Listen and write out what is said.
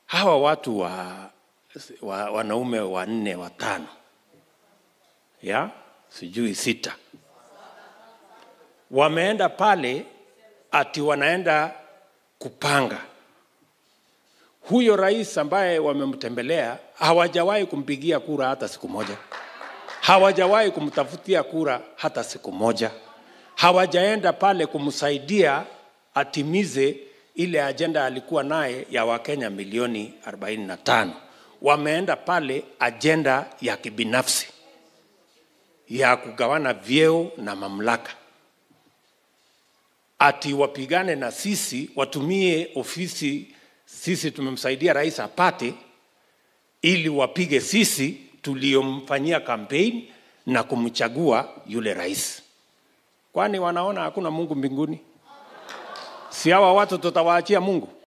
hawa watu wa, wa wanaume wanne watano ya sijui sita wameenda pale ati wanaenda kupanga huyo rais ambaye wamemtembelea hawajawahi kumpigia kura hata siku moja hawajawahi kumtafutia kura hata siku moja hawajaenda pale kumsaidia atimize ile ajenda alikuwa naye ya wakenya milioni 45 wameenda pale ajenda ya kibinafsi ya kugawana vyeo na mamlaka ati wapigane na sisi watumie ofisi sisi tumemsaidia rais apate ili wapige sisi tuliomfanyia kampeni na kumchagua yule rais kwani wanaona hakuna mungu mbinguni si hawa watu tutawaachia mungu